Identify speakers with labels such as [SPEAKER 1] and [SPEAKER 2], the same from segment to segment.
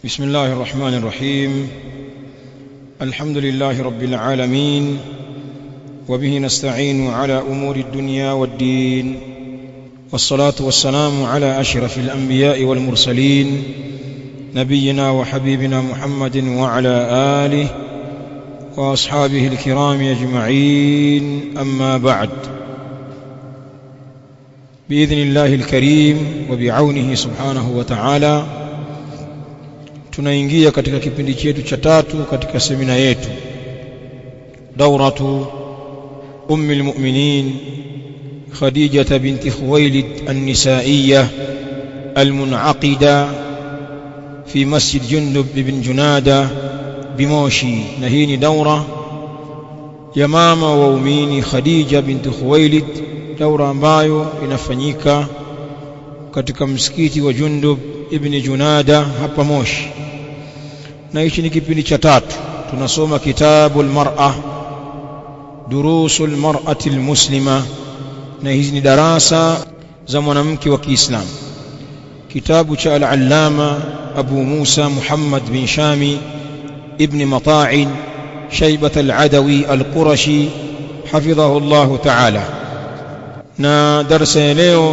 [SPEAKER 1] بسم الله الرحمن الرحيم الحمد لله رب العالمين وبه نستعين على امور الدنيا والدين والصلاه والسلام على اشرف الانبياء والمرسلين نبينا وحبيبنا محمد وعلى اله واصحابه الكرام اجمعين اما بعد باذن الله الكريم وبعونه سبحانه وتعالى tunaingia katika kipindi chetu cha tatu katika semina yetu dauratu ummi almu'minin khadijah binti khuwailid an-nisa'iyyah المنعقدة في مسجد جندب بن جنادة بموشي نهيني دورة ya mama waumini Khadija binti Khuwailid daura ambayo inafanyika katika msikiti wa Jundub ibn Junada hapa Moshi na hichi ni kipindi cha tatu tunasoma kitabu almar'a durusul mar'ati almuslima na hizi ni darasa za mwanamke wa Kiislamu kitabu cha al-allama Abu Musa Muhammad bin Shami ibn Mata'in شيبة العدوي القرشي حفظه الله تعالى na darasa ya leo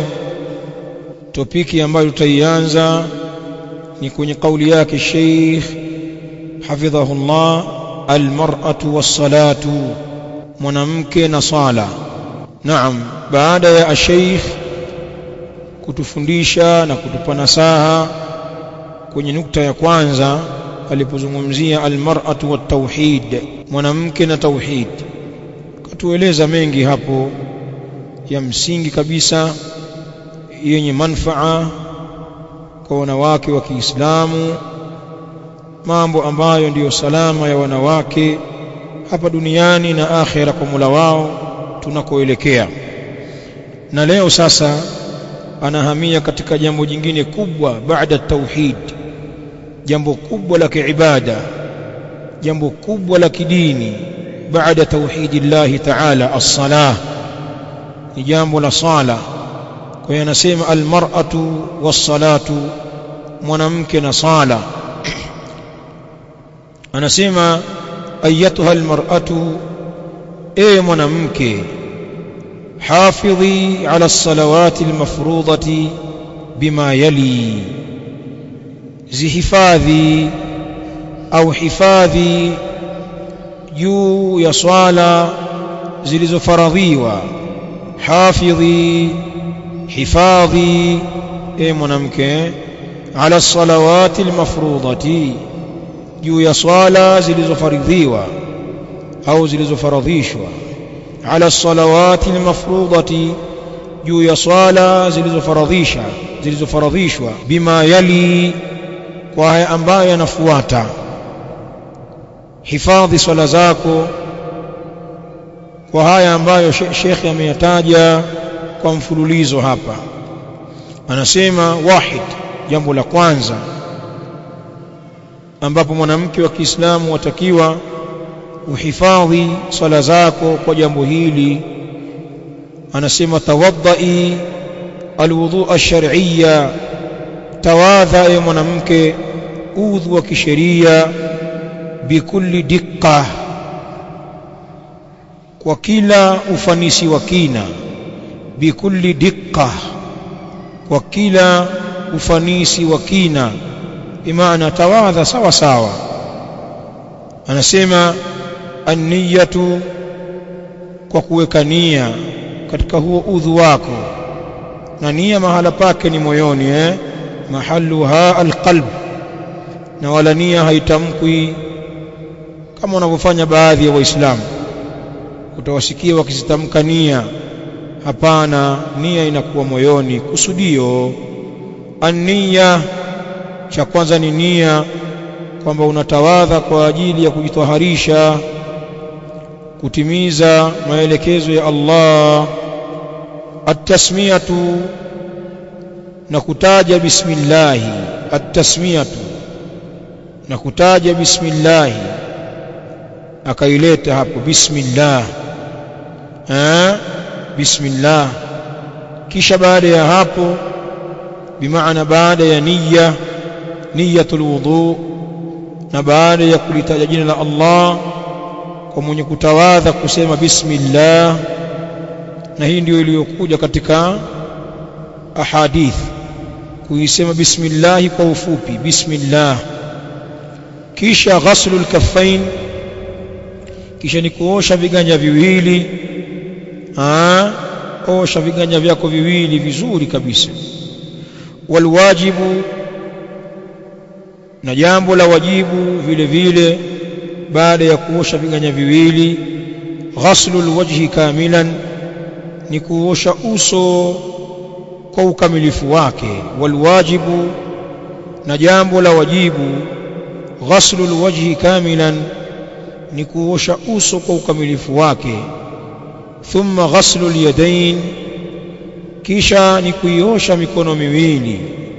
[SPEAKER 1] topiki ambayo tutaianza ni kwenye kauli yake Sheikh hafidhahullah almar'atu was-salatu mwanamke na sala naam baada ya Sheikh kutufundisha na kutupa nasaha kwenye nukta ya kwanza alipozungumzia almar'atu wat tauhid mwanamke na tauhid katueleza mengi hapo ya msingi kabisa yenye manfaa kwa wanawake wa Kiislamu mambo ambayo ndiyo salama ya wanawake hapa duniani na akhera kwa Mola wao tunakoelekea na leo sasa anahamia katika jambo jingine kubwa baada tauhid jambo kubwa la kiibada jambo kubwa la kidini baada tauhidillahi ta'ala as-salah ni jambo la sala kwa hiyo anasema almar'atu was-salatu mwanamke na sala anasema ayatuha almar'atu e mwanamke hafidhi ala as-salawati al-mafrudati bima yali zihifadhi au hifadhi juu ya swala zilizofaradhiwa hafidhi hifadhi e mwanamke ala salawati almafrudati juu ya swala zilizofaridhiwa au zilizofaradhishwa ala salawati almafrudati juu ya swala zilizofaradhisha zilizofaradhishwa bima yali kwa haya ambayo yanafuata hifadhi swala zako kwa haya ambayo shekhe ameyataja kwa mfululizo hapa anasema wahid jambo la kwanza ambapo mwanamke wa Kiislamu watakiwa uhifadhi swala zako kwa jambo hili anasema tawaddai alwudhu ash-shar'iyya tawadha ya mwanamke udhu wa kisheria bikulli dikka kwa kila ufanisi wa kina bikulli dikka kwa kila ufanisi wa kina bimaana tawadha sawa sawa anasema an-niyatu kwa kuweka nia katika huo udhu wako na nia mahala pake ni moyoni eh mahalluha alqalb na wala nia haitamkwi kama wanavyofanya baadhi ya waislamu utawasikia wakizitamka nia hapana nia inakuwa moyoni kusudio ania cha kwanza ni nia kwamba unatawadha kwa ajili ya kujitaharisha kutimiza maelekezo ya Allah at-tasmiyatu na kutaja bismillah at-tasmiyatu na kutaja bismillah akaileta hapo bismillah eh bismillah kisha baada ya hapo bimaana baada ya niyya niyatul wudu na baada ya kulitaja jina la Allah kwa mwenye kutawadha kusema bismillah na hii ndio iliyokuja katika ahadith kuisema bismillah kwa ufupi bismillah kisha ghaslul kaffain kisha ni kuosha viganja viwili ah osha viganja vyako viwili vizuri kabisa walwajibu na jambo la wajibu vile vile baada ya kuosha viganja viwili ghaslul wajhi kamilan ni kuosha uso kwa ukamilifu wake walwajibu na jambo la wajibu ghaslul wajhi kamilan ni kuosha uso kwa ukamilifu wake thumma ghaslul yadain kisha ni kuiosha mikono miwili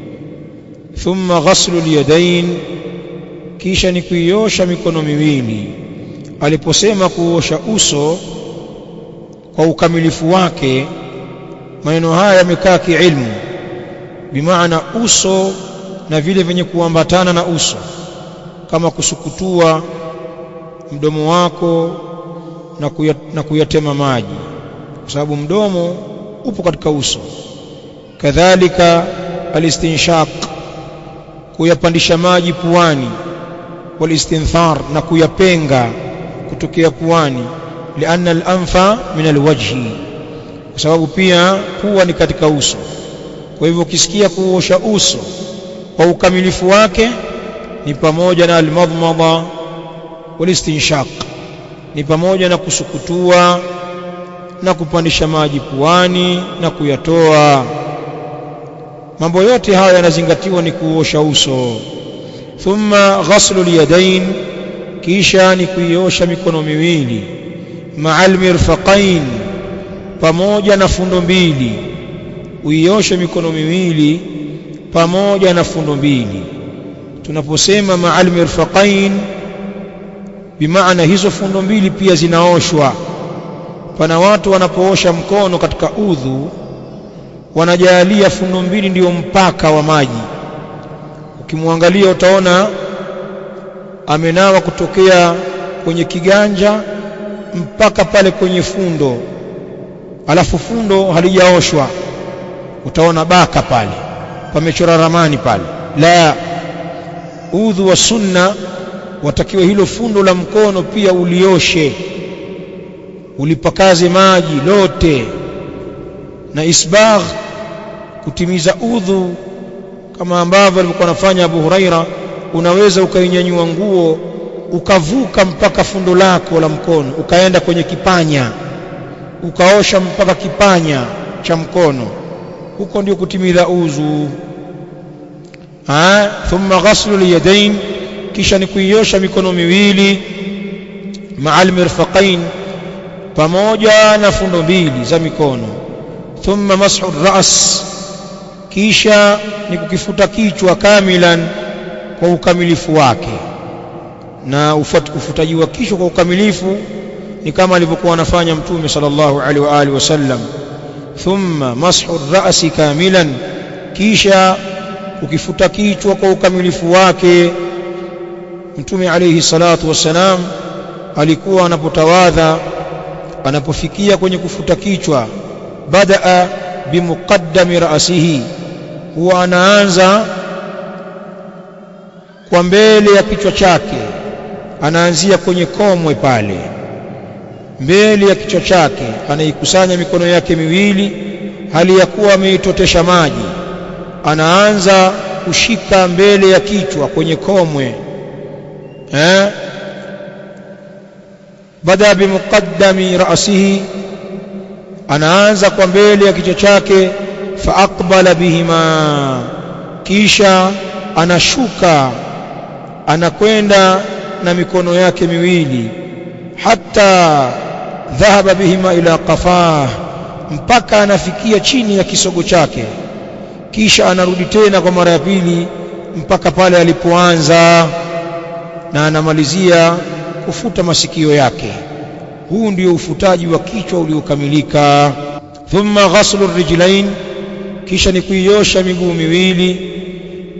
[SPEAKER 1] thumma ghaslul yadain kisha ni kuiosha mikono miwili aliposema kuosha uso kwa ukamilifu wake maneno haya yamekaa kiilmu bimaana uso na vile vyenye kuambatana na uso kama kusukutua mdomo wako na, kuya, na kuyatema maji kwa sababu mdomo upo katika uso kadhalika alistinshaq kuyapandisha maji puani walistinthar na kuyapenga kutokea puani lianna al-anfa min alwajhi kwa sababu pia pua ni katika uso kwa hivyo ukisikia kuosha uso kwa ukamilifu wake ni pamoja na almadmada walistinshaq ni pamoja na kusukutua na kupandisha maji puani na kuyatoa mambo yote haya yanazingatiwa ni kuosha uso thumma ghaslu alyadain kisha ni kuiosha mikono miwili ma'al mirfaqain pamoja na fundo mbili uioshe mikono miwili pamoja na fundo mbili tunaposema ma'al mirfaqain bimaana hizo fundo mbili pia zinaoshwa pana watu wanapoosha mkono katika udhu wanajalia fundo mbili ndiyo mpaka wa maji ukimwangalia utaona amenawa kutokea kwenye kiganja mpaka pale kwenye fundo alafu fundo halijaoshwa utaona baka pale pamechora ramani pale la udhu wa sunna watakiwa hilo fundo la mkono pia ulioshe ulipakaze maji lote na isbagh kutimiza udhu kama ambavyo alikuwa anafanya Abu Huraira unaweza ukainyanyua nguo ukavuka mpaka fundo lako la mkono ukaenda kwenye kipanya ukaosha mpaka kipanya cha mkono huko ndio kutimiza udhu ah thumma ghaslu liyadain kisha ni kuiosha mikono miwili ma'al mirfaqain pamoja na fundo mbili za mikono thumma mashu ras kisha ni kukifuta kichwa kamilan kwa ukamilifu wake na ufutaji wa kichwa kwa ukamilifu ni kama alivyokuwa anafanya mtume sallallahu alaihi wa alihi wasallam thumma mashu rasi kamilan kisha kukifuta kichwa kwa ukamilifu wake mtume alayhi salatu wassalam alikuwa anapotawadha anapofikia kwenye kufuta kichwa badaa bimuqaddami ra'sihi huwa anaanza kwa mbele ya kichwa chake anaanzia kwenye komwe pale mbele ya kichwa chake anaikusanya mikono yake miwili hali ya kuwa ameitotesha maji anaanza kushika mbele ya kichwa kwenye komwe eh bada bimuqaddami ra'sihi anaanza kwa mbele ya kichwa chake fa aqbala bihima kisha anashuka anakwenda na mikono yake miwili hata dhahaba bihima ila qafah mpaka anafikia chini ya kisogo chake kisha anarudi tena kwa mara ya pili mpaka pale alipoanza na anamalizia kufuta masikio yake huu ndio ufutaji wa kichwa uliokamilika thumma ghaslu rijlain kisha ni kuiosha miguu miwili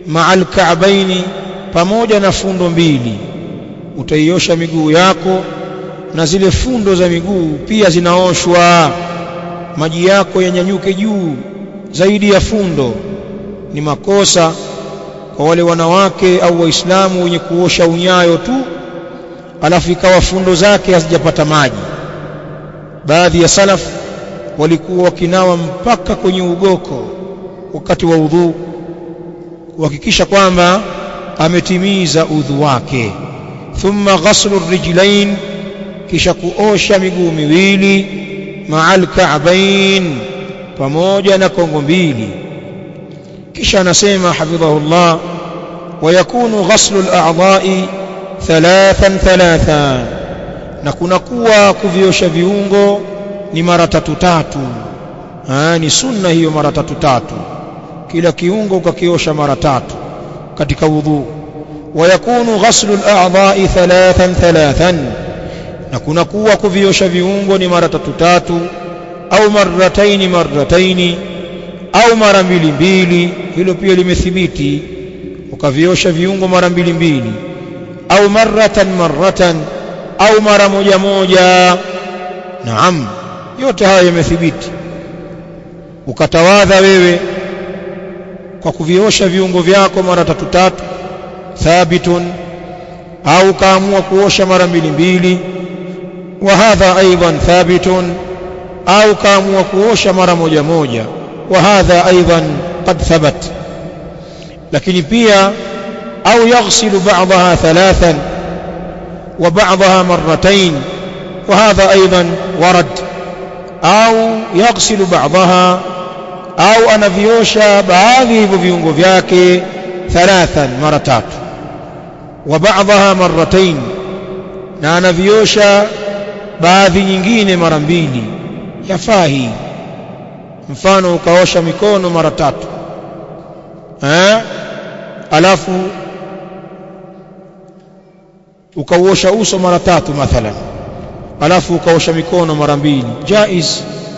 [SPEAKER 1] ma'al ka'baini pamoja na fundo mbili utaiosha miguu yako na zile fundo za miguu pia zinaoshwa maji yako yanyanyuke juu zaidi ya fundo ni makosa kwa wale wanawake au waislamu wenye kuosha unyayo tu alafu ikawa fundo zake hazijapata maji baadhi ya salaf walikuwa wakinawa mpaka kwenye ugoko wakati wa udhu kuhakikisha kwamba ametimiza udhu wake thumma ghaslu rijlain kisha kuosha miguu miwili ma'al ka'bain pamoja na kongo mbili kisha anasema hafidhahullah ويكون غسل الأعضاء ثلاثا ثلاثا na kunakuwa kuviosha viungo ni mara tatu tatu Aa, ni sunna hiyo mara tatu tatu kila kiungo ukakiosha mara tatu katika wudhu wayakunu ghaslu al-a'dha'i thalathan thalathan na kunakuwa kuviosha viungo ni mara tatu tatu au marrataini marrataini au mara mbili mbili hilo pia limethibiti ukaviosha viungo mara mbili mbili au marratan marratan au mara moja moja naam yote haya yamethibiti ukatawadha wewe kwa kuviosha viungo vyako mara tatu tatu thabitun au kaamua kuosha mara mbili mbili wa hadha aidan thabitun au kaamua kuosha mara moja moja wa hadha aidan qad thabat lakini pia au yaghsilu ba'daha thalathan wa ba'daha marratayn wa hadha aidan warad au yaghsilu ba'daha au anaviosha baadhi hivyo viungo vyake thalathan mara tatu wa ba'daha marratayn na anaviosha baadhi nyingine mara mbili yafaa hii mfano ukaosha mikono mara tatu eh alafu ukauosha uso mara tatu mathalan alafu ukaosha mikono mara mbili jaiz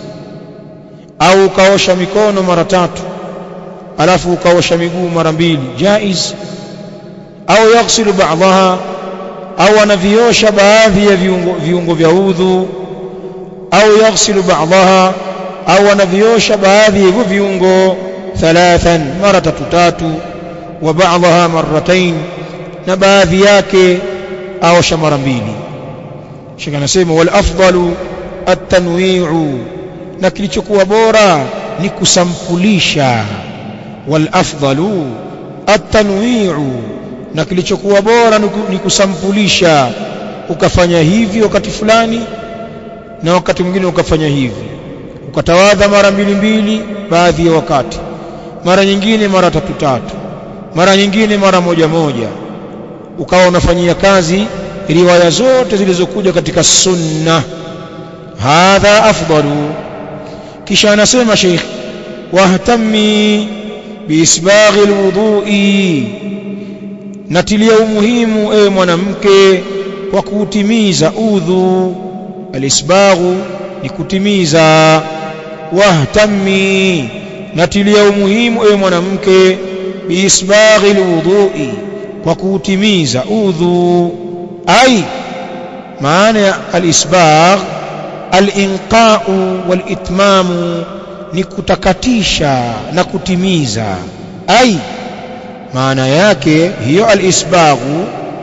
[SPEAKER 1] au ukaosha mikono mara tatu alafu ukaosha miguu mara mbili jaiz au yaghsilu ba'daha au anaviosha baadhi ya viungo, viungo vya udhu au yaghsilu ba'daha au anaviosha baadhi ya hivyo viungo thalathan mara tatu tatu wa ba'daha marratain na baadhi yake aosha mara mbili shika anasema wal afdalu at-tanwi'u na kilichokuwa bora ni kusampulisha wal afdalu at-tanwi'u na kilichokuwa bora ni kusampulisha ukafanya hivi wakati fulani na wakati mwingine ukafanya hivi ukatawadha mara mbili mbili baadhi ya wakati mara nyingine mara tatu tatu mara nyingine mara moja moja ukawa unafanyia kazi riwaya zote zilizokuja katika sunna hadha afdalu kisha anasema sheikh wahtami biisbaghi alwudhu'i natilia umuhimu ewe mwanamke kwa kuutimiza udhu alisbaghu ni kutimiza wahtami natilia umuhimu ewe mwanamke biisbaghi alwudhu'i kwa kuutimiza udhu ai maana ya alisbagh alinqa'u walitmamu ni kutakatisha na kutimiza ai maana yake hiyo alisbaghu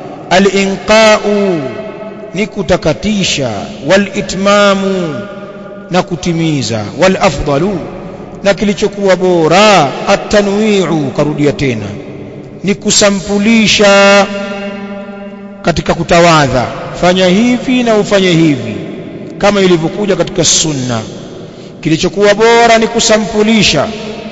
[SPEAKER 1] alinqa'u ni kutakatisha walitmamu na kutimiza walafdalu na kilichokuwa bora atanwi'u karudia tena ni kusampulisha katika kutawadha fanya hivi na ufanye hivi kama ilivyokuja katika sunna kilichokuwa bora ni kusampulisha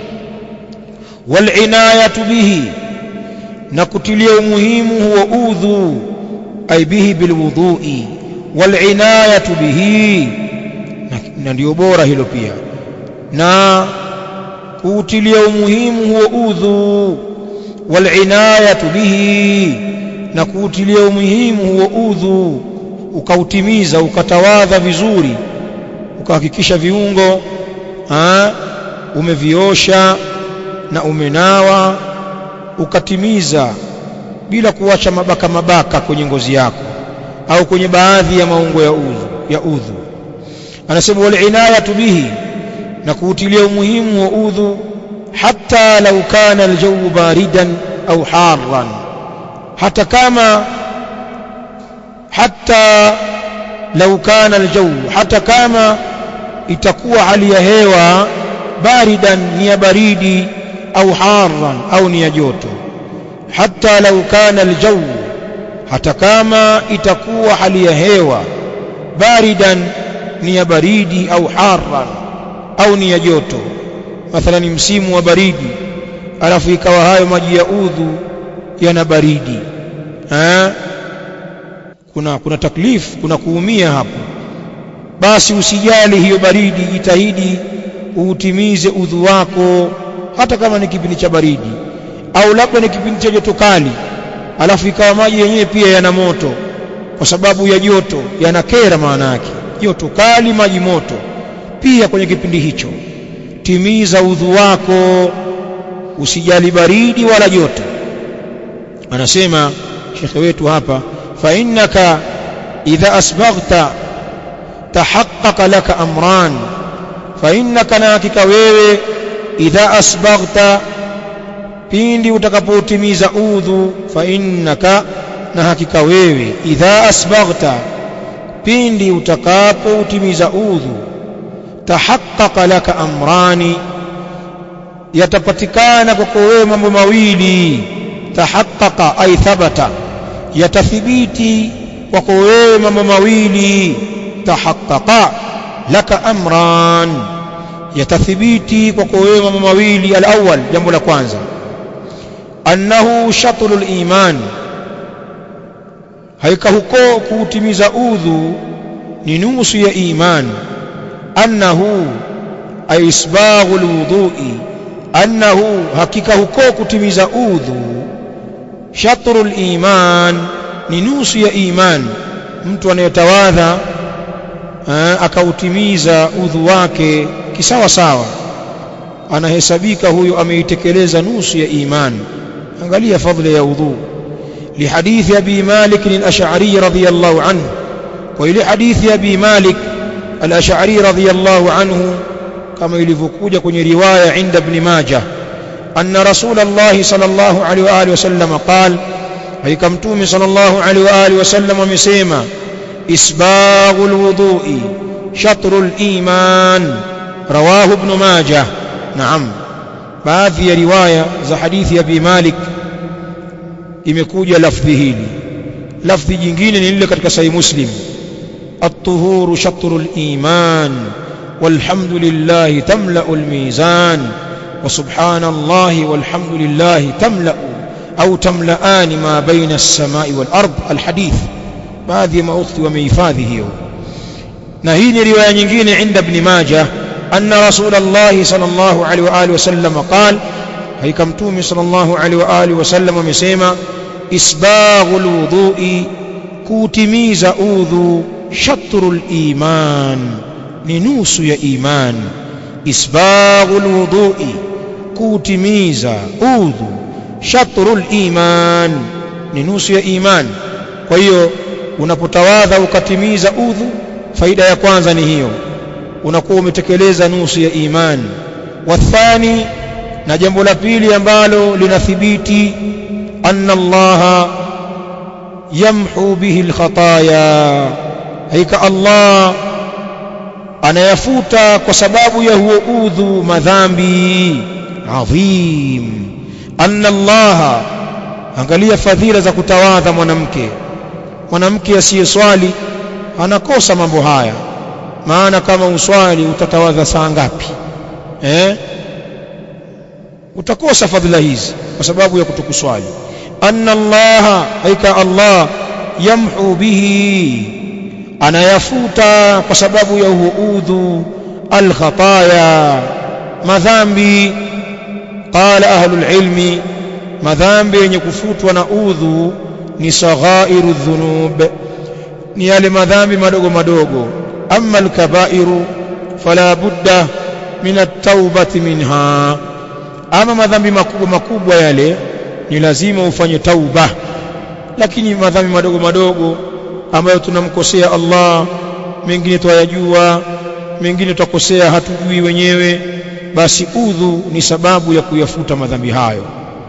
[SPEAKER 1] walinayatu bihi na kutilia umuhimu huo udhu ay bihi bilwudhu'i walinayatu bihi na ndio bora hilo pia na kuutilia umuhimu huo udhu walinayatu bihi na kuutilia umuhimu huo udhu ukautimiza ukatawadha vizuri ukahakikisha viungo ha, umeviosha na umenawa ukatimiza bila kuacha mabaka mabaka kwenye ngozi yako au kwenye baadhi ya maungo ya udhu ya udhu anasema wal inayatu bihi na kuutilia umuhimu wa udhu hatta law kana aljawu baridan au harran hata kama hatta law kana aljawu hata kama itakuwa hali ya hewa baridan ni ya baridi au harran au ni ya joto hatta law kana aljawu hata kama itakuwa hali ya hewa baridan ni ya baridi au harran au ni ya joto mathalani msimu wa baridi alafu ikawa hayo maji ya udhu yana baridi ha? kuna kuna taklif kuna kuumia hapo basi usijali hiyo baridi jitahidi uutimize udhu wako hata kama ni kipindi cha baridi au labda ni kipindi cha joto kali alafu ikawa maji yenyewe pia yana moto kwa sababu ya joto yanakera maana yake joto kali maji moto pia kwenye kipindi hicho timiza udhu wako usijali baridi wala joto anasema shekhe wetu hapa fa innaka idha asbaghta tahaqqaqa laka amran fa innaka na hakika wewe idha asbaghta pindi utakapotimiza udhu fa innaka na hakika wewe idha asbaghta pindi utakapotimiza udhu tahaqqaqa laka amrani yatapatikana kwako wewe mambo mawili tahaqqaqa ay thabata yatathibiti kwako wewe mambo mawili tahaqqaqa laka amran yatathibiti kwako wewe mambo mawili alawwal jambo la kwanza annahu shatrul iman haika huko kuutimiza udhu ni nusu ya iman annahu ay isbaghu alwudhu'i annahu hakika huko kutimiza udhu shatrul iman ni nusu ya iman mtu anayetawadha akautimiza udhu wake kisawa sawa anahesabika huyo ameitekeleza nusu ya iman angalia fadhila ya udhu لحديث أبي مالك الأشعري رضي الله عنه وإلى حديث أبي مالك الأشعري رضي الله عنه كما يلفقوج كن رواية عند ابن ماجه أن رسول الله صلى الله عليه وآله وسلم قال أي كمتوم صلى الله عليه وآله وسلم مسيما إسباغ الوضوء شطر الإيمان رواه ابن ماجه نعم baadhi ya riwaya za hadithi ya Abi Malik imekuja lafdhi hili lafdhi jingine ni lile katika sahih Muslim at-tuhuru shatrul iman والحمد لله تملأ الميزان وسبحان الله والحمد لله تملأ أو تملأان ما بين السماء والأرض الحديث baadhi ما أختي وميفادhi hiyo na hii ni riwaya nyingine inda ibn Majah أن رسول الله صلى الله عليه وآله وسلم قال هيك متومي صلى الله عليه وآله وسلم مسيما إسباغ الوضوء كوتميز أوذو شطر الإيمان ننوس يا إيمان إسباغ الوضوء كوتميز أوذو شطر الإيمان ننوس يا إيمان kwa hiyo unapotawadha ukatimiza udhu faida ya kwanza ni hiyo unakuwa umetekeleza nusu ya imani wathani na jambo la pili ambalo linathibiti anna allaha yamhu bihi alkhataya haika allah anayafuta kwa sababu ya huo udhu madhambi adhim anna allaha angalia fadhila za kutawadha mwanamke mwanamke asiyeswali anakosa mambo haya maana kama uswali utatawadha saa ngapi eh utakosa fadhila hizi kwa sababu ya kutokuswali anna allaha haika allah yamhu bihi anayafuta kwa sababu ya udhu alkhataya madhambi qala ahlul ilmi madhambi yenye kufutwa na udhu ni saghairu dhunub ni yale madhambi madogo madogo أما الكبائر فلا بد من التوبة منها أما مذنب مكوب مكوب يلي ni lazima ufanye tauba lakini madhambi madogo madogo ambayo tunamkosea Allah mengine twayajua mengine twakosea hatujui wenyewe basi udhu ni sababu ya kuyafuta madhambi hayo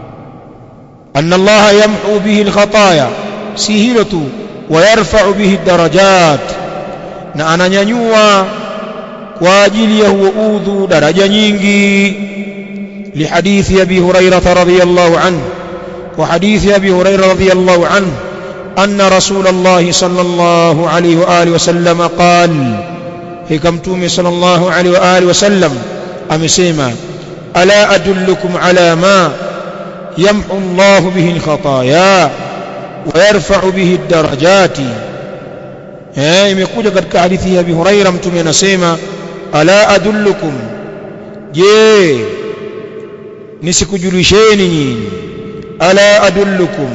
[SPEAKER 1] anna Allah yamhu bihi alkhataya si hilo tu wayarfa'u bihi darajat na ananyanyua kwa ajili ya huo udhu daraja nyingi لحديث أبي هريرة رضي الله عنه وحديث أبي هريرة رضي الله عنه أن رسول الله صلى الله عليه وآله وسلم قال هكمتوم صلى الله عليه وآله وسلم أمسيما ألا أدلكم على ما يمحو الله به الخطايا ويرفع به الدرجات imekuja katika hadithi ya Abi Huraira mtume anasema ala adullukum je nisikujulisheni nyinyi ala adullukum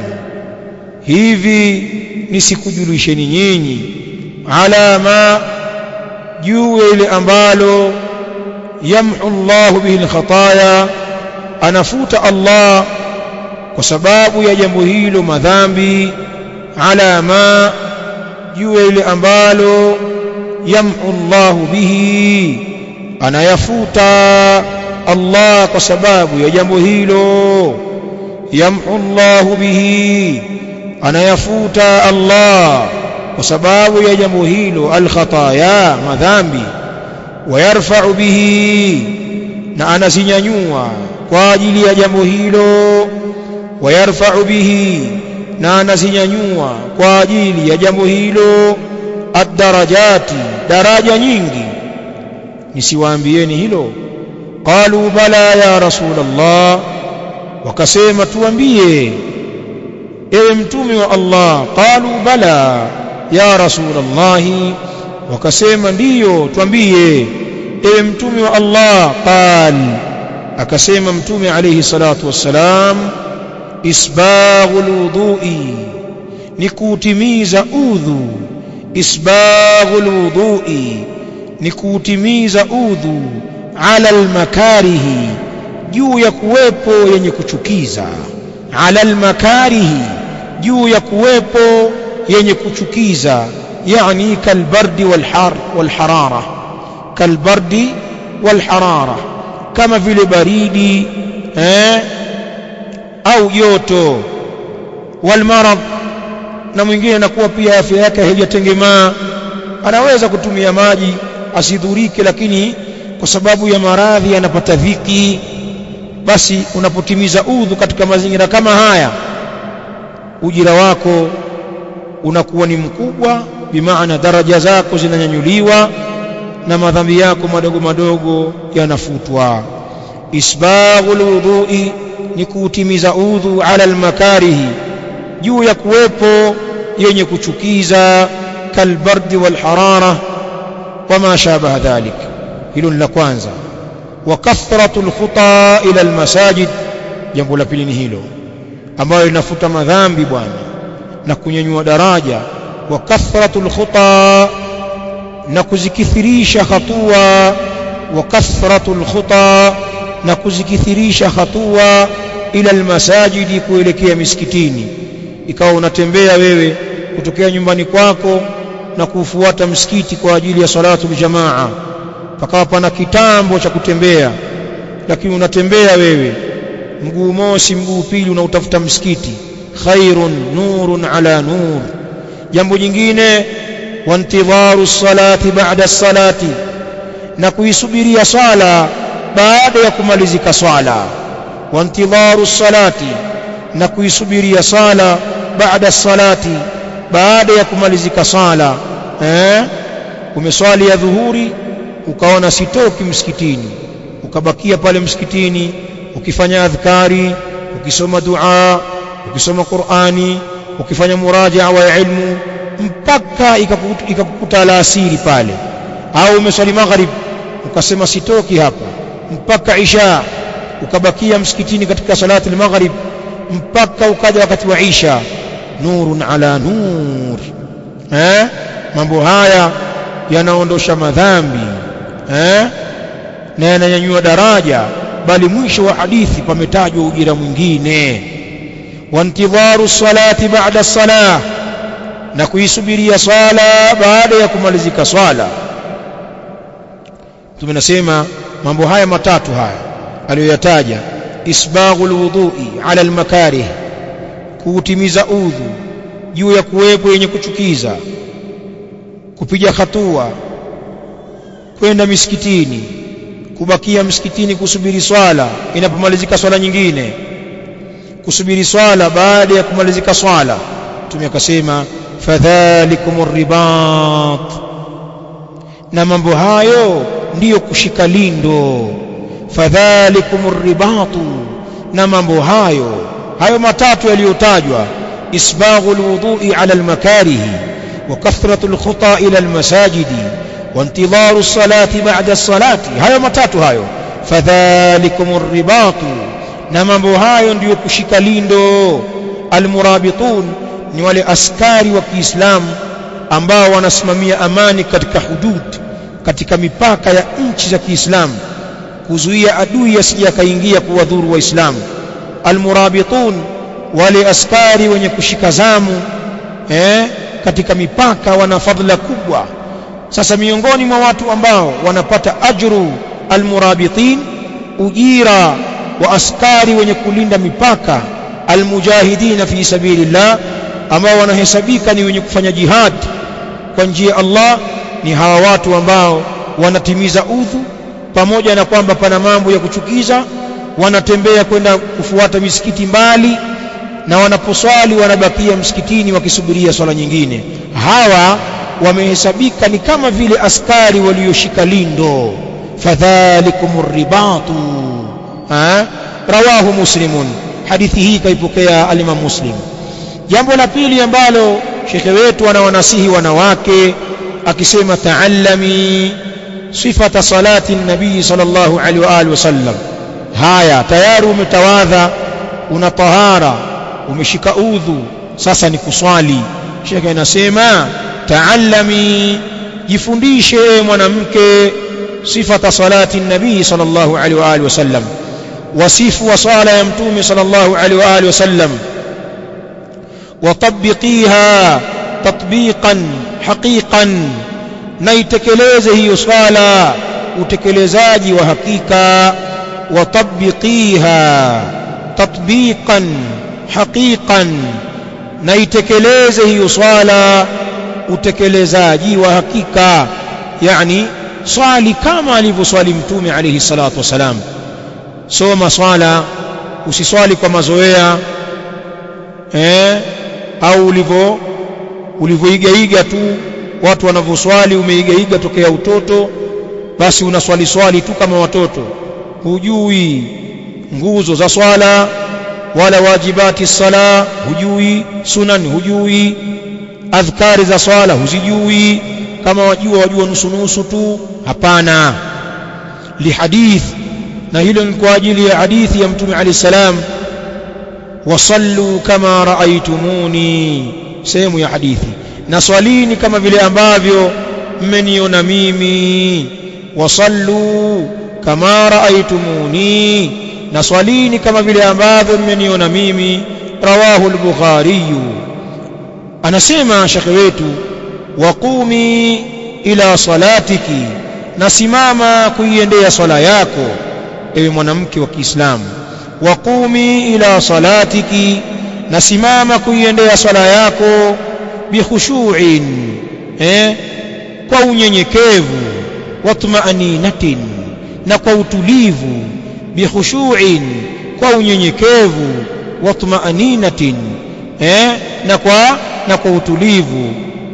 [SPEAKER 1] hivi nisikujulisheni nyinyi ala ma juu ile ambalo yamhu Allah bihi alkhataya anafuta Allah kwa sababu ya jambo hilo madhambi ala ma juu ile ambalo yamhu Allah bihi anayafuta Allah kwa sababu ya jambo hilo yamhu Allah bihi anayafuta Allah kwa sababu ya jambo hilo alkhataya madhambi wayarfa'u bihi na anazinyanyua kwa ajili ya jambo hilo wayarfa'u bihi na anazinyanyua kwa ajili ya jambo hilo ad-darajati daraja nyingi nisiwaambieni hilo qalu bala ya rasulullah wakasema tuambie ewe mtume wa Allah qalu bala ya rasulullah wakasema ndiyo tuambie ewe mtume wa Allah qal akasema mtume alayhi salatu wassalam isbaghul wudu'i ni kutimiza udhu isbaghul wudu'i ni kutimiza udhu ala almakarihi juu ya kuwepo yenye kuchukiza ala almakarihi juu ya kuwepo yenye kuchukiza yani kalbardi walhar walharara kalbardi walharara kama vile baridi eh au joto walmarad na mwingine anakuwa pia afya yake haijatengemaa anaweza kutumia maji asidhurike lakini kwa sababu ya maradhi anapata dhiki basi unapotimiza udhu katika mazingira kama haya ujira wako unakuwa ni mkubwa bimaana daraja zako zinanyanyuliwa na madhambi yako madogo madogo yanafutwa isbaghul wudhu'i ni kuutimiza udhu ala almakarihi juu ya kuwepo yenye kuchukiza kalbardi walharara wama shabaha dhalik hilo ni la kwanza wa kathratu alkhuta ila almasajid jambo la pili ni hilo ambayo linafuta madhambi bwana na kunyanyua daraja wa kathratu alkhuta na kuzikithirisha hatua wa kathratu alkhuta na kuzikithirisha hatua ila almasajidi kuelekea misikitini ikawa unatembea wewe kutokea nyumbani kwako na kufuata msikiti kwa ajili ya salatu jamaa pakawa pana kitambo cha kutembea lakini unatembea wewe mguu mosi mguu pili unautafuta msikiti khairun nurun ala nur jambo jingine wantidharu salati ba'da salati na kuisubiria swala baada ya kumalizika swala wantidharu salati na kuisubiria sala baada salati baada ya kumalizika sala eh umeswali ya dhuhuri ukaona sitoki msikitini ukabakia pale msikitini ukifanya adhkari ukisoma dua ukisoma Qur'ani ukifanya murajaa wa ilmu mpaka ikakukuta alasiri pale au umeswali maghrib ukasema sitoki hapa mpaka isha ukabakia msikitini katika salati al-maghrib mpaka ukaja wakati wa isha nurun ala nur eh mambo haya yanaondosha madhambi eh na yananyanyua daraja bali mwisho wa hadithi pametajwa ujira mwingine wantidharu salati ba'da salah na kuisubiria swala baada ya kumalizika swala tumenasema mambo haya matatu haya aliyoyataja isbaghul wudhu'i ala almakarih kuutimiza udhu juu ya kuwepo yenye kuchukiza kupiga hatua kwenda misikitini kubakia msikitini kusubiri swala inapomalizika swala nyingine kusubiri swala baada ya kumalizika swala mtume akasema fadhalikumur ribat na mambo hayo ndiyo kushika lindo fadhalikumur ribatu na mambo hayo hayo matatu yaliyotajwa isbaghul wudhu'i ala almakarihi wa kathratul khuta ila almasajidi wa intidharu salati ba'da salati hayo matatu hayo fadhalikumur ribatu na mambo hayo ndiyo kushika lindo almurabitun ni wale askari wa Kiislamu ambao wanasimamia amani katika hudud katika mipaka ya nchi za Kiislamu kuzuia adui asije akaingia kuwadhuru waislamu almurabitun wale askari wenye kushika zamu eh, katika mipaka wana fadhila kubwa sasa miongoni mwa watu ambao wanapata ajru almurabitin ujira wa askari wenye kulinda mipaka almujahidina fi sabilillah ambao wanahesabika ni wenye kufanya jihad kwa njia Allah ni hawa watu ambao wanatimiza udhu pamoja na kwamba pana mambo ya kuchukiza wanatembea kwenda kufuata misikiti mbali na wanaposwali wanabakia msikitini wakisubiria swala nyingine hawa wamehesabika ni kama vile askari walioshika lindo fadhalikumur ribatu ha rawahu muslimun hadithi hii kaipokea al-Imam Muslim jambo la pili ambalo shekhe wetu anawanasihi wanawake akisema taallami sifata salati nabii sallallahu alaihi wa alihi wasallam haya tayari umetawadha una tahara umeshika udhu sasa ni kuswali shekhe anasema taallami jifundishe mwanamke sifata salati nabii sallallahu alaihi wa alihi wasallam wasifu wa sala ya mtume sallallahu alaihi wa alihi wasallam وطبقيها تطبيقا حقيقا naitekeleze hiyo swala utekelezaji wa hakika watabbiqiha tatbiqan haqiqan naitekeleze hiyo swala utekelezaji wa hakika yani swali kama alivyoswali mtume alayhi salatu wasalam soma swala usiswali kwa mazoea eh au ulivyo ulivyoigaiga tu watu wanavyoswali umeigaiga tokea utoto basi unaswali swali tu kama watoto hujui nguzo za swala wala wajibati sala hujui sunan hujui adhkari za swala huzijui kama wajua wajua nusu nusu tu hapana lihadith na hilo ni kwa ajili ya hadithi ya mtume alayhi salam wasallu kama raaitumuni sehemu ya hadithi na swalini kama vile ambavyo mmeniona mimi wasallu kama raaitumuni na swalini kama vile ambavyo mmeniona mimi rawahu al-bukhari anasema shekhe wetu waqumi ila salatiki nasimama kuiendea swala yako ewe mwanamke wa Kiislamu waqumi ila salatiki nasimama kuiendea swala yako bikhushu'in eh kwa unyenyekevu watma'aninatin na kwa utulivu bikhushu'in kwa unyenyekevu watma'aninatin eh na kwa na kwa utulivu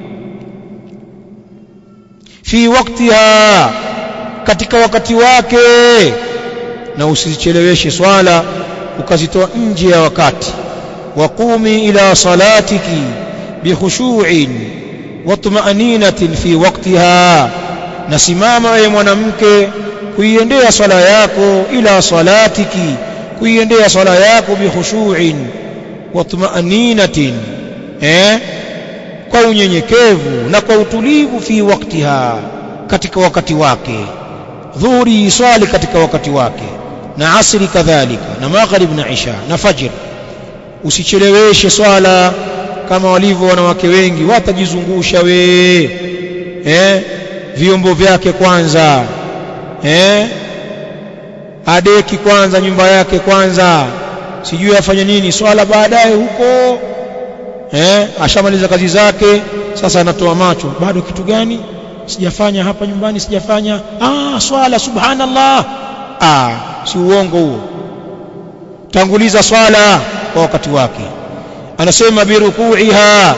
[SPEAKER 1] fi waktiha katika wakati wake na usicheleweshe swala ukazitoa nje ya wakati waqumi ila salatiki bikhushu'in watma'aninatin fi waqtiha nasimama wewe mwanamke kuiendea swala yako ila salatiki kuiendea swala yako bikhushu'in watma'aninatin eh kwa unyenyekevu na kwa utulivu fi waktiha katika wakati wake dhuhuri swali katika wakati wake na asri kadhalika na maghrib na isha na fajr usicheleweshe swala kama walivyo wanawake wengi watajizungusha we eh vyombo vyake kwanza eh adeki kwanza nyumba yake kwanza sijui afanye nini swala baadaye huko eh ashamaliza kazi zake sasa anatoa macho bado kitu gani sijafanya hapa nyumbani sijafanya ah swala subhanallah ah si uongo huo tanguliza swala kwa wakati wake anasema birukuiha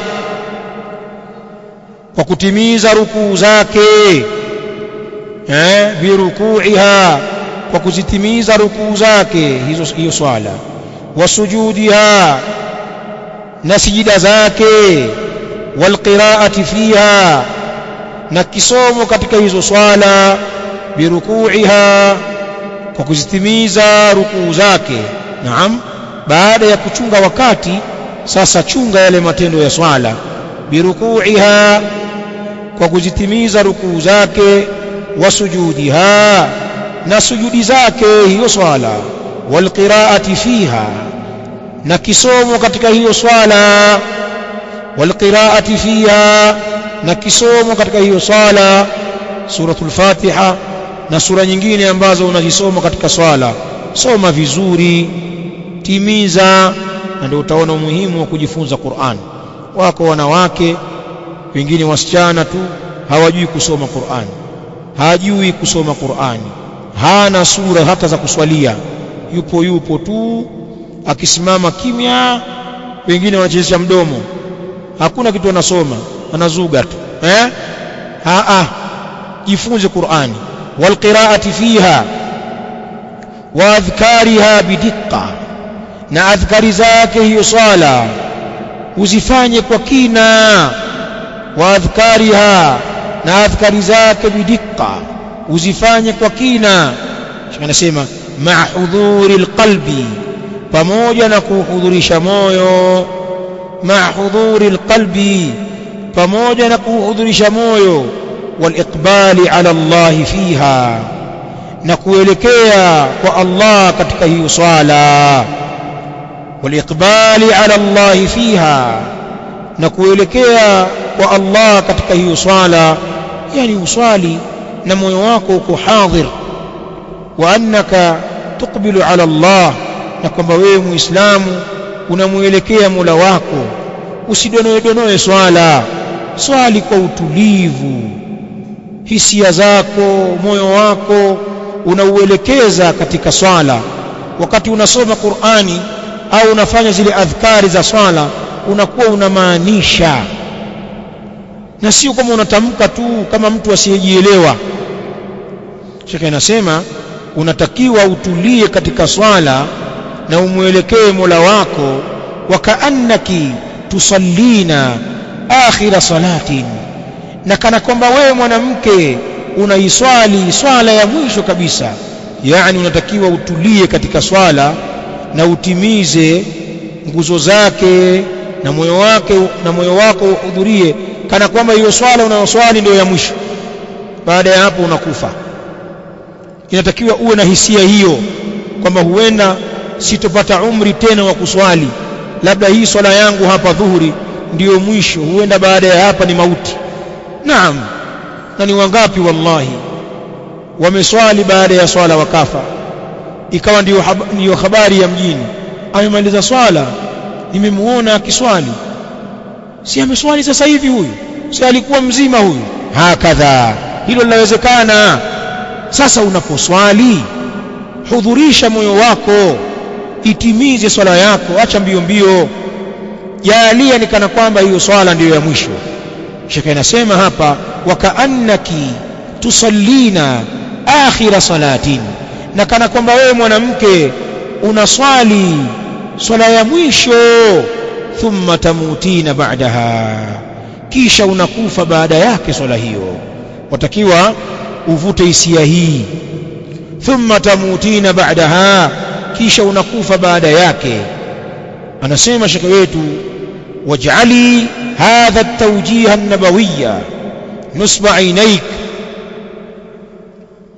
[SPEAKER 1] kwa kutimiza rukuu zake eh birukuiha kwa kuzitimiza rukuu zake hizo hiyo swala wasujudiha na sijida zake walqiraati fiha na kisomo katika hizo swala birukuiha kwa kuzitimiza rukuu zake naam baada ya kuchunga wakati sasa chunga yale matendo ya swala birukuiha kwa kuzitimiza rukuu zake wasujudiha na sujudi zake hiyo swala walqiraati fiha na kisomo katika hiyo swala walqiraati fiha na kisomo katika hiyo swala suratul fatiha na sura nyingine ambazo unazisoma katika swala soma vizuri timiza na ndio utaona umuhimu wa kujifunza Qur'an wako wanawake wengine wasichana tu hawajui kusoma Qur'an hajui kusoma Qur'an hana sura hata za kuswalia yupo yupo tu akisimama kimya wengine wanachezesha mdomo hakuna kitu anasoma anazuga tu eh a a jifunze Qur'ani walqiraati fiha wa adhkariha bidikka na adhkari zake hiyo swala uzifanye kwa kina wa adhkariha na adhkari zake bidikka uzifanye kwa kina anasema ma hudhuri alqalbi pamoja na kuhudhurisha moyo ma hudhuri alqalbi pamoja na kuhudhurisha moyo waliqbali ala Allah fiha na kuelekea kwa Allah katika hiyo swala waliqbali ala Allah fiha na kuelekea kwa Allah katika hiyo swala yani uswali na moyo wako uko hadhir wa annaka tuqbilu ala Allah na kwamba wewe muislamu unamuelekea Mola wako usidonoe donoe swala swali kwa utulivu hisia zako moyo wako unauelekeza katika swala wakati unasoma Qur'ani au unafanya zile adhkari za swala unakuwa unamaanisha na sio kama unatamka tu kama mtu asiyejielewa Sheikh anasema unatakiwa utulie katika swala na umwelekee Mola wako wakaannaki tusallina akhira salatin na kana kwamba wewe mwanamke unaiswali swala ya mwisho kabisa yani unatakiwa utulie katika swala na utimize nguzo zake na moyo wake na moyo wako uhudhurie kana kwamba hiyo swala unayoswali ndio ya mwisho baada ya hapo unakufa inatakiwa uwe na hisia hiyo kwamba huenda sitopata umri tena wa kuswali labda hii swala yangu hapa dhuhuri ndiyo mwisho huenda baada ya hapa ni mauti naam na ni wangapi wallahi wameswali baada ya swala wakafa ikawa ndiyo, hab ndiyo habari ya mjini amemaliza swala nimemuona akiswali si ameswali sasa hivi huyu si alikuwa mzima huyu hakadha hilo linawezekana sasa unaposwali hudhurisha moyo wako itimize swala yako acha mbio mbio jaalia ni kana kwamba hiyo swala ndiyo ya mwisho shekhe anasema hapa wakaannaki tusallina akhira salatin na kana kwamba wewe mwanamke unaswali swala ya mwisho thumma tamutina ba'daha kisha unakufa baada yake swala hiyo watakiwa uvute hisia hii thumma tamutina ba'daha kisha unakufa baada yake anasema shekhe wetu waj'ali hadha at-tawjih an-nabawiyya nusba ainaik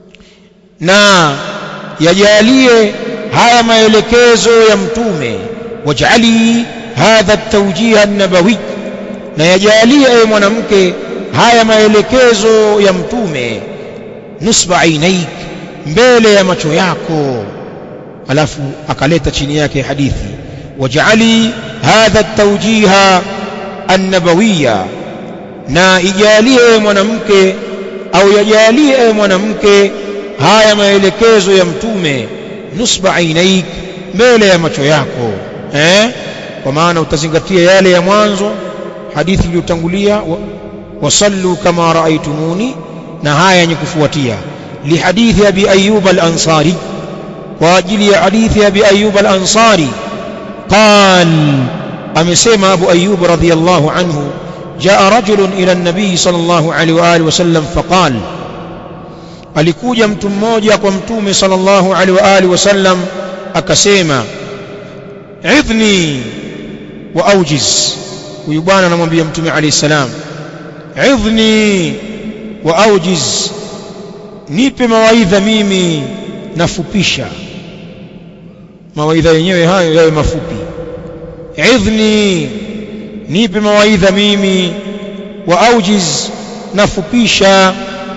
[SPEAKER 1] na yajalie haya maelekezo ya mtume waj'ali hadha at-tawjih an-nabawi na yajalie ewe mwanamke haya maelekezo ya mtume nusba ainaik mbele ya macho yako alafu akaleta chini yake hadithi waj'ali hadha at-tawjiha an-nabawiyya na ijalie mwanamke au yajalie mwanamke haya maelekezo ya mtume nusba ainaik mbele ya macho yako eh kwa maana utazingatia yale ya mwanzo hadithi iliyotangulia wasallu kama raaitumuni na haya yenye kufuatia lihadithi abi ayyub al-ansari kwa ajili ya hadithi abi ayyub al-ansari qal amesema abu ayyub radhiyallahu anhu جاء رجل إلى النبي صلى الله عليه وآله وسلم فقال alikuja mtu mmoja kwa mtume sallallahu alaihi wa alihi wasallam akasema idhni wa aujiz huyu bwana anamwambia mtume alayhi salam idhni wa aujiz nipe mawaidha mimi nafupisha mawaidha yenyewe hayo yawe mafupi idhni nipe mawaidha mimi wa aujiz nafupisha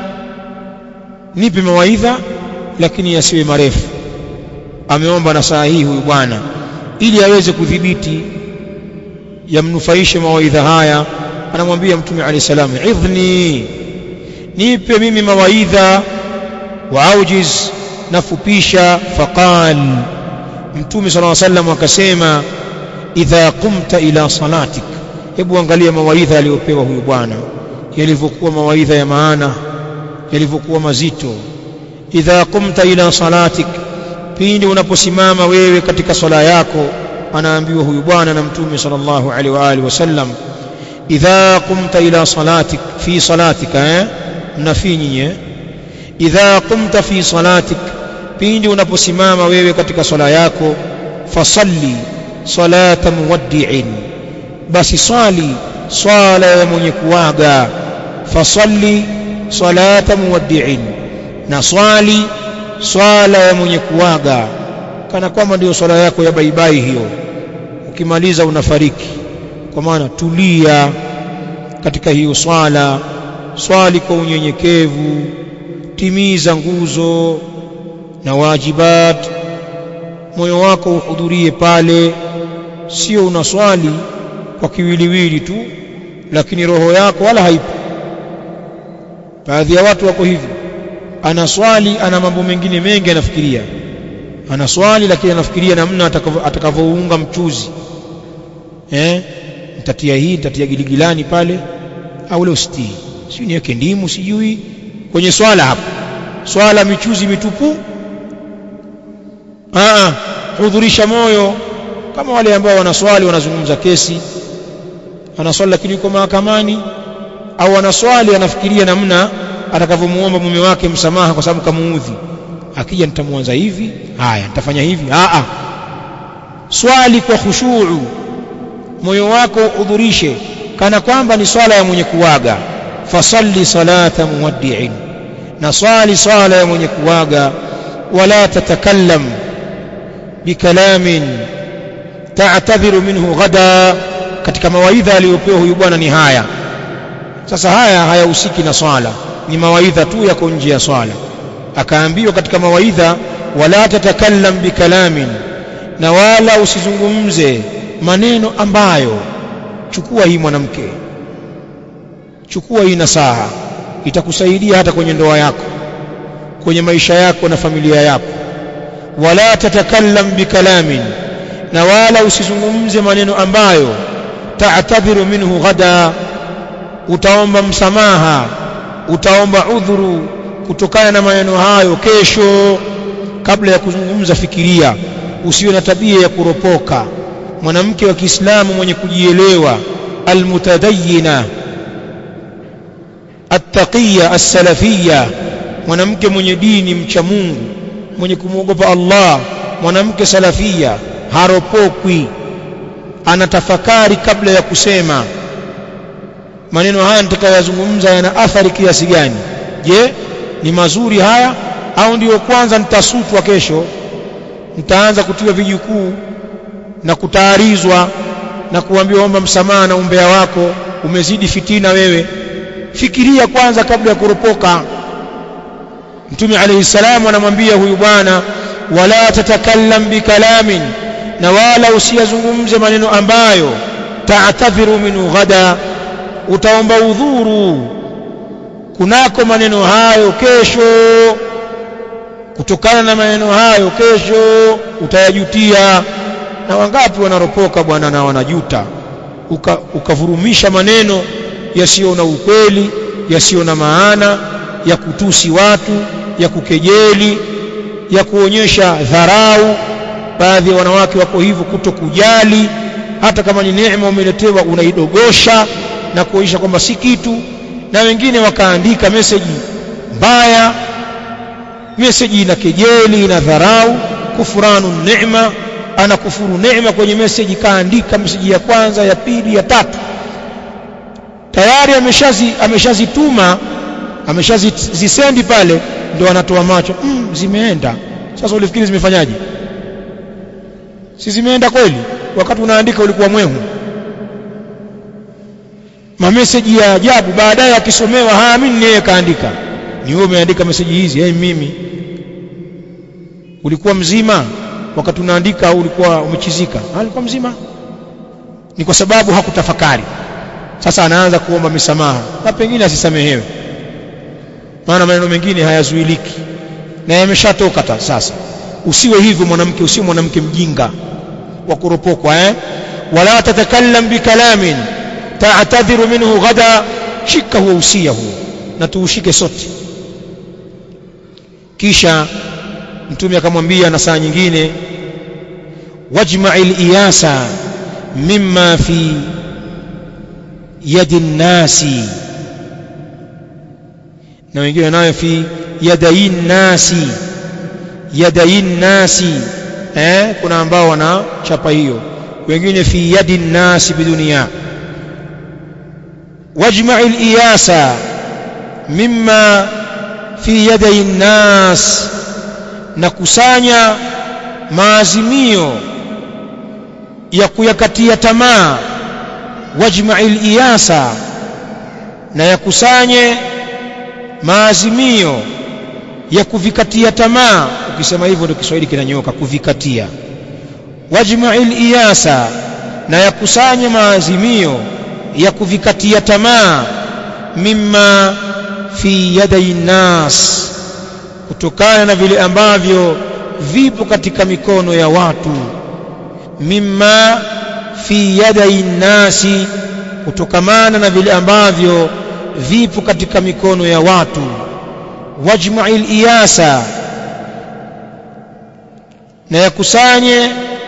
[SPEAKER 1] nipe mawaidha lakini yasiwe marefu ameomba na saa hii huyu bwana ili aweze kudhibiti yamnufaishe mawaidha haya anamwambia mtume alayhi salam idhni nipe mimi mawaidha wa aujiz nafupisha faqal mtume sallallahu alayhi wasallam akasema idha qumta ila salatik hebu angalia mawaidha aliyopewa huyu bwana yalivyokuwa mawaidha ya maana yalivyokuwa mazito idha qumta ila salatik pindi unaposimama wewe katika swala yako anaambiwa huyu bwana na mtume sallallahu alaihi wa alihi wasallam idha qumta ila salatik fi salatika eh mnafi nyinyi idha qumta fi salatik pindi unaposimama wewe katika swala yako fasalli salata muwaddi'in basi swali swala ya mwenye kuaga fasalli salata muwaddi'in na swali swala ya mwenye kuaga kana kwamba ndio swala yako ya baibai hiyo ukimaliza unafariki kwa maana tulia katika hiyo swala swali kwa unyenyekevu timiza nguzo na wajibat moyo wako uhudhurie pale sio unaswali kwa kiwiliwili tu lakini roho yako wala haipo baadhi ya watu wako hivyo anaswali ana mambo mengine mengi anafikiria anaswali lakini anafikiria namna atakavyounga mchuzi eh nitatia hii nitatia giligilani pale au leo sitii sio niweke ndimu sijui kwenye swala hapo swala michuzi mitupu ah hudhurisha moyo kama wale ambao wanaswali wanazungumza kesi anaswali lakini yuko mahakamani au anaswali anafikiria namna atakavyomuomba mume wake msamaha kwa sababu kamuudhi akija nitamwanza hivi haya nitafanya hivi a a swali kwa khushuu moyo wako udhurishe kana kwamba ni swala ya mwenye kuwaga fasalli salata muwaddi'in na swali swala ya mwenye kuwaga wala tatakallam bikalamin ta'tadhiru minhu ghada katika mawaidha aliyopewa huyu bwana ni haya sasa haya hayahusiki na swala ni mawaidha tu yako nje ya swala akaambiwa katika mawaidha wala tatakallam bikalamin na wala usizungumze maneno ambayo chukua hii mwanamke chukua hii nasaha itakusaidia hata kwenye ndoa yako kwenye maisha yako na familia yako wala tatakallam bikalamin na wala usizungumze maneno ambayo ta'tadhiru minhu ghada utaomba msamaha utaomba udhuru kutokana na maneno hayo kesho kabla ya kuzungumza fikiria usiwe na tabia ya kuropoka mwanamke wa Kiislamu mwenye kujielewa almutadayyina attaqiyya as-salafiyya mwanamke mwenye dini mcha Mungu mwenye kumwogopa Allah mwanamke salafia haropokwi anatafakari kabla ya kusema maneno haya nitakayozungumza yana athari kiasi gani je ni mazuri haya au ndiyo kwanza nitasutwa kesho nitaanza kutiwa vijukuu na kutaarizwa na kuambiwa omba msamaha na umbea wako umezidi fitina wewe fikiria kwanza kabla ya kuropoka mtume alayhi salamu anamwambia huyu bwana wala tatakallam bikalamin na wala usiyazungumze maneno ambayo ta'tadhiru minhu ghada utaomba udhuru kunako maneno hayo kesho kutokana na maneno hayo kesho utayajutia na wangapi wanaropoka bwana na wanajuta Uka, ukavurumisha maneno yasiyo na ukweli yasiyo na maana ya kutusi watu ya kukejeli ya kuonyesha dharau baadhi ya wanawake wako hivyo kutokujali hata kama ni neema umeletewa unaidogosha na kuonyesha kwamba si kitu na wengine wakaandika meseji mbaya meseji ina kejeli ina dharau kufuranu neema anakufuru neema kwenye meseji kaandika meseji ya kwanza ya pili ya tatu tayari ameshazi ameshazituma ameshazisendi pale ndio anatoa macho mm, zimeenda sasa ulifikiri zimefanyaje si zimeenda kweli wakati unaandika ulikuwa mwehu mameseji ya ajabu baadaye akisomewa haamini yeye kaandika ni wewe umeandika meseji hizi hey, mimi ulikuwa mzima wakati unaandika au ulikuwa umechizika alikuwa mzima ni kwa sababu hakutafakari sasa anaanza kuomba misamaha na pengine asisamehewe maana maneno mengine hayazuiliki na yameshatoka sasa usiwe hivyo mwanamke usiwe mwanamke mjinga wa kuropokwa eh wala tatakallam bikalamin ta'tadhiru minhu ghada shika huo usia huo na tuushike sote kisha mtume akamwambia na saa nyingine wajma'il iyasa mimma fi yadi nnasi na wengine nayo fi yadayin nasi yadayin nasi eh kuna ambao wana chapa hiyo wengine fi yadi nasi bidunia wajma'il iyasa mimma fi yadayin nas na kusanya maazimio ya kuyakatia tamaa wajma'il iyasa na yakusanye maazimio ya kuvikatia tamaa ukisema hivyo ndio Kiswahili kinanyoka kuvikatia wajma'il iyasa na yakusanye maazimio ya kuvikatia tamaa mimma fi yadai nas kutokana na vile ambavyo vipo katika mikono ya watu mimma fi yadai nasi kutokamana na vile ambavyo vipo katika mikono ya watu wajma'il iyasa na yakusanye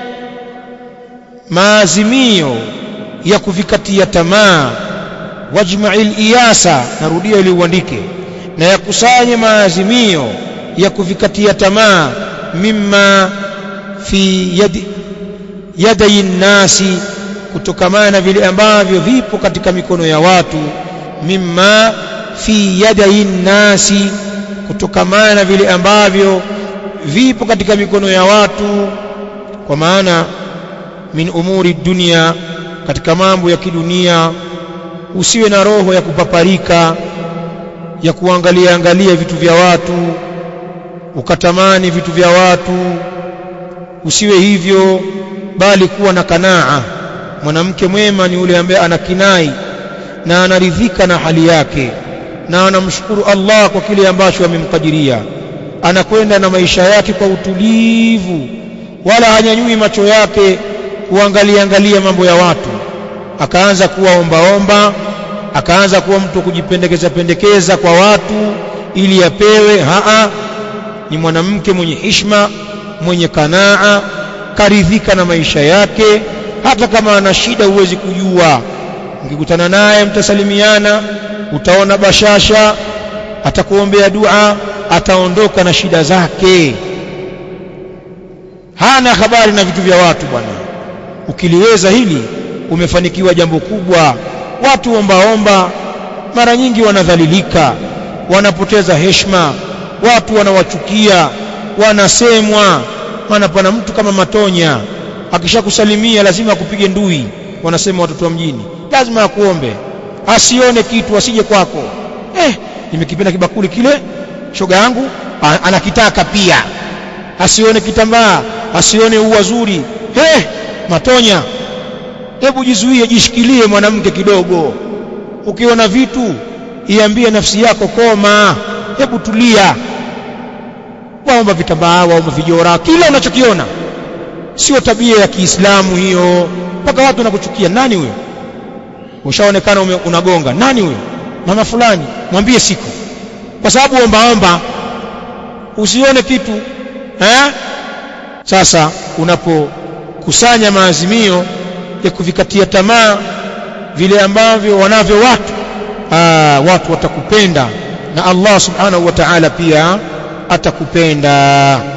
[SPEAKER 1] maazimio ya kuvikatia tamaa wajma'il iyasa narudia ili uandike na yakusanye maazimio ya kuvikatia tamaa mimma fi yadi yadai nasi kutokamana na vile ambavyo vipo katika mikono ya watu mimma fi yadai nasi kutokamana na vile ambavyo vipo katika mikono ya watu kwa maana min umuri dunia katika mambo ya kidunia usiwe na roho ya kupaparika ya kuangalia angalia vitu vya watu ukatamani vitu vya watu usiwe hivyo bali kuwa na kanaa mwanamke mwema ni yule ambaye ana kinai na anaridhika na hali yake na anamshukuru Allah kwa kile ambacho amemkadiria anakwenda na maisha yake kwa utulivu wala hanyanyui macho yake kuangalia angalia mambo ya watu akaanza kuwa ombaomba akaanza kuwa mtu kujipendekeza pendekeza kwa watu ili apewe haa ni mwanamke mwenye hishma mwenye kanaa karidhika na maisha yake hata kama ana shida huwezi kujua ukikutana naye mtasalimiana utaona bashasha atakuombea dua ataondoka na shida zake hana habari na vitu vya watu bwana ukiliweza hili umefanikiwa jambo kubwa watu ombaomba mara nyingi wanadhalilika wanapoteza heshima watu wanawachukia wanasemwa maana pana mtu kama matonya akishakusalimia lazima akupige ndui wanasema watoto wa mjini lazima akuombe asione kitu asije kwako eh nimekipenda kibakuli kile shoga yangu anakitaka pia asione kitambaa asione ua zuri eh matonya hebu jizuie jishikilie mwanamke kidogo ukiona vitu iambie nafsi yako koma hebu tulia waomba vitambaa waomba vijora kila unachokiona sio tabia ya Kiislamu hiyo mpaka watu wanakuchukia nani huyo ushaonekana unagonga nani huyo mama fulani mwambie siku kwa sababu omba omba usione kitu eh sasa unapokusanya maazimio ya kuvikatia tamaa vile ambavyo wanavyo watu aa, watu watakupenda na Allah subhanahu wa ta'ala pia atakupenda